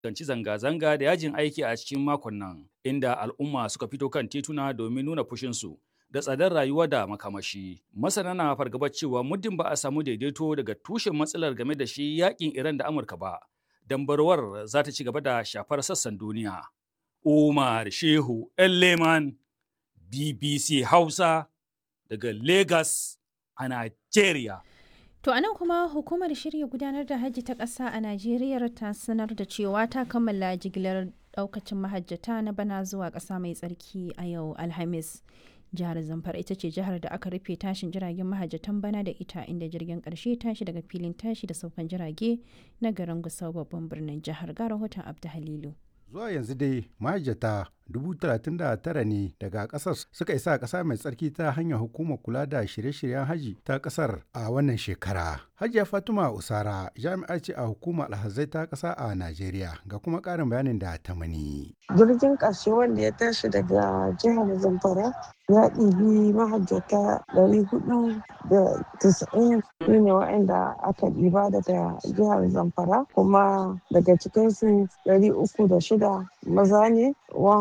fuskanci zanga-zanga da yajin aiki a cikin makon nan, inda al'umma suka fito kan tituna domin nuna fushinsu da tsadar rayuwa da makamashi. Masana na fargabar cewa muddin ba a samu daidaito daga tushen matsalar game da shi yakin Iran da Amurka ba, dambarwar za ta ci gaba da shafar sassan duniya. Umar Shehu Leman BBC Hausa daga Lagos a Nigeria. To anan kuma hukumar shirya gudanar da hajji ta ƙasa a Najeriya ta sanar da cewa ta kammala jigilar ɗaukacin mahajjata na bana zuwa ƙasa mai tsarki a yau Alhamis. Jihar Zamfara ita ce jihar da aka rufe tashin jiragen mahajjatan bana da ita inda jirgin ƙarshe tashi daga filin tashi da saukan jirage na garin Gusau babban birnin jihar ga rahoton Abdu Halilu. Zuwa yanzu dai mahajjata dubu talatin da tara ne daga kasar suka isa ƙasa mai tsarki ta hanyar hukumar kula da shirye-shiryen haji ta ƙasar a wannan shekara. Hajiya Fatima Usara jami'a ce a hukumar alhazai ta ƙasa a Najeriya ga kuma ƙarin bayanin da ta mani. Jirgin ƙarshe wanda ya tashi daga jihar Zamfara ya ɗibi mahajjata ɗari hudu da tisa'in su ne waɗanda aka ɗiba daga jihar Zamfara kuma daga cikinsu ɗari uku da shida maza ne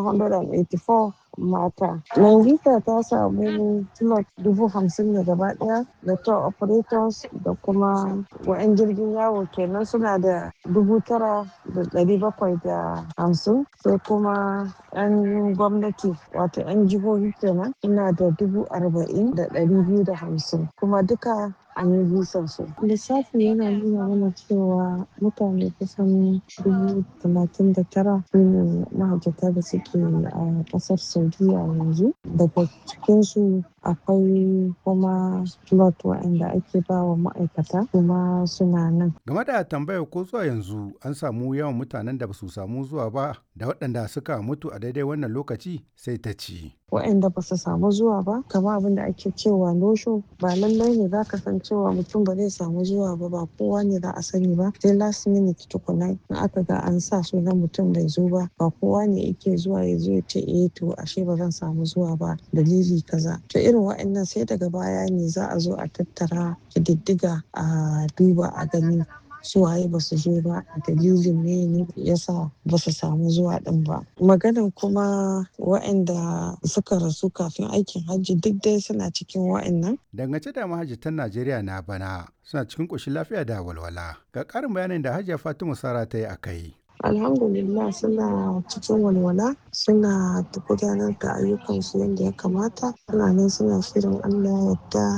184 mata. Nangita ta samu slot dubu hamsin da gaba daya da tour operators da kuma wa'yan jirgin yawo kenan suna da dubu tara da dari bakwai da hamsin sai kuma 'yan gwamnati wato 'yan jihohi kenan suna da dubu arba'in da dari biyu da hamsin kuma duka an yi bisan su. Lissafi yana nuna mana cewa mutane kusan dubu talatin da tara su ne mahajjata da suke a ƙasar Saudiya yanzu. Daga cikinsu akwai kuma slot waɗanda ake ba wa ma'aikata kuma suna nan. Game da tambayar ko zuwa yanzu an samu yawan mutanen da ba su samu zuwa ba da waɗanda suka mutu a daidai wannan lokaci sai ta ci. waɗanda ba su samu zuwa ba kama abin da ake cewa nosho ba lallai ne za ka san cewa mutum ba zai samu zuwa ba ba kowa ne za a sani ba sai last minute tukuna in aka ga an sa sunan mutum bai zo ba ba kowa ne yake zuwa ya zo ya ce eh to ashe ba zan samu zuwa ba dalili kaza to irin waɗannan sai daga baya ne za a zo a tattara kididdiga a duba a gani suwaye ba su zo ba dalilin ne ne yasa ba su samu zuwa din ba maganan kuma waɗanda suka rasu kafin aikin hajji duk dai suna cikin waɗannan Dangance da mahajjatan Najeriya na bana suna cikin ƙoshin lafiya da walwala. Ga ƙarin bayanin da Hajiya Fatima Sara ta yi a kai. alhamdulillah suna cikin walwala suna gudanar da ayyukansu yadda ya kamata suna nan suna shirin allah yadda